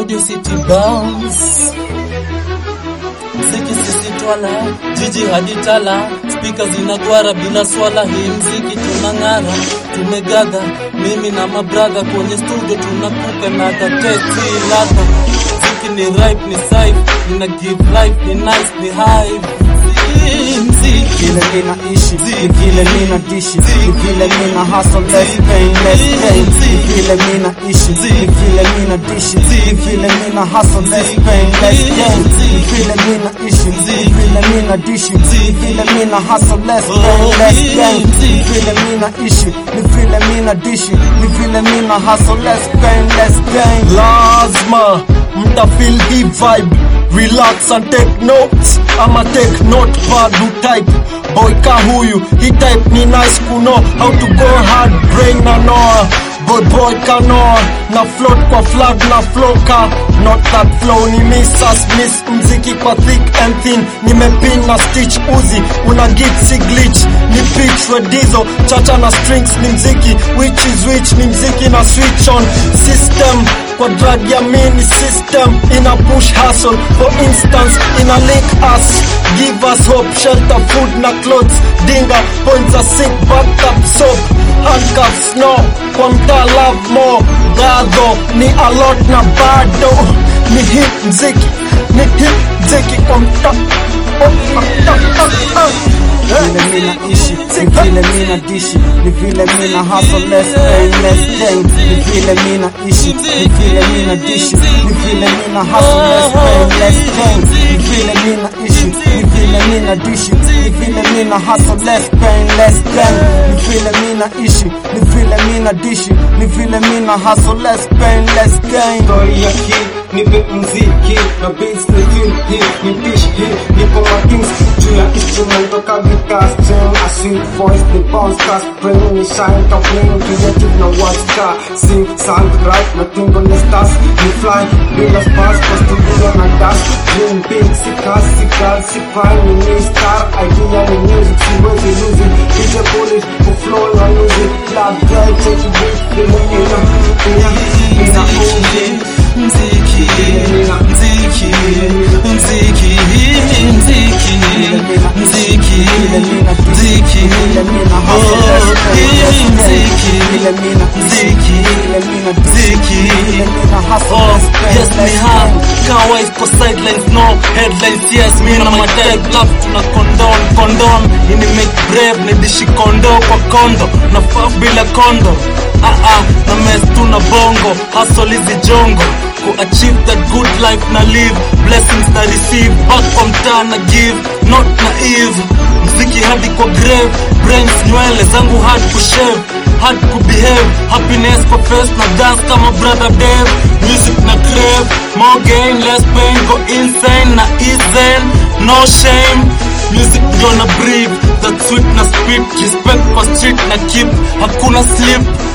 Audio City Bounce mziki sisi twala jiji hadi tala spika zinagwara bila swala hii mziki tunang'ara tumegadha mimi na mabradha kwenye studio tunakupa na tatesti ladha mziki ni ripe ni safe nina give life ni nice ni hive mziki vile mina ishi ni vile mina dishi ni vile mina hustle less pain less pain ni vile mina ishi ni vile mina dishi ni vile mina hustle less pain less gain ni vile mina ishi ni vile mina dishi ni vile mina hustle less pain less gain ni vile mina ishi ni vile mina dishi ni vile mina hustle less pain less gain lazima mtafeel hii vibe relax and take notes ama take notepad type boy ka huyu hii type ni nice kuno how to go hard brain na noa boy boy kanoa na float kwa flag na floka not that flow ni misas miss mziki kwa thick and thin nimepin na stitch uzi una git si glitch ni pitch redizo chacha na strings ni mziki which is which ni mziki na switch on system kwa drug ya mini system ina push hustle for instance ina link us give us hope shelter food na clothes dinga points a sick bathtub soap handcuffs no kwa mtaa love more gadho ni a lot na bado ni hip mziki ni hip mziki kwa mtaa oh, ah, ah, ah, ah. vile mina ishi ni vile mina dishi ni vile mina hustle less pain less gain ni vile mina ishi ni vile mina dishi ni vile mina hustle less pain less gain ni vile mina ishi ni vile mina dishi ni vile mina hustle less pain less gain ni vile mina ishi ni vile mina dishi ni vile mina hustle less pain less gain story ya hii nipe mziki na beats ni feel hii ni pish hii nipo makins juu ya instrument toka guitar string a sweet voice ni bounce ka spring ni shine top lane creative na watch ka sing sound right na tingo ni stars ni fly bila spars kwa studio na dash dream big si cars si cars si prime ni star idea ni music siwezi lose it DJ bullish kuflow na music club drive take it beat bila ina ina ina movie mziki mziki mziki mziki mziki mziki oh yeah, mziki mziki mziki oh yes me have kawaii kwa sidelines no headlines yes me na my type love tuna condone condone ini make brave ni dishi kondo kwa kondo na faf bila kondo ah ah na mess tuna bongo hustle hizi jongo ku achieve that good life na live blessings na receive back from town na give not naive mziki hadi kwa grave brains nywele zangu hard kushave hard kubehave happiness kwa face na dance kama brother Dave music na crave more gain less pain go insane na easen no shame music ndio na breathe that sweet na spit respect kwa street na keep hakuna sleep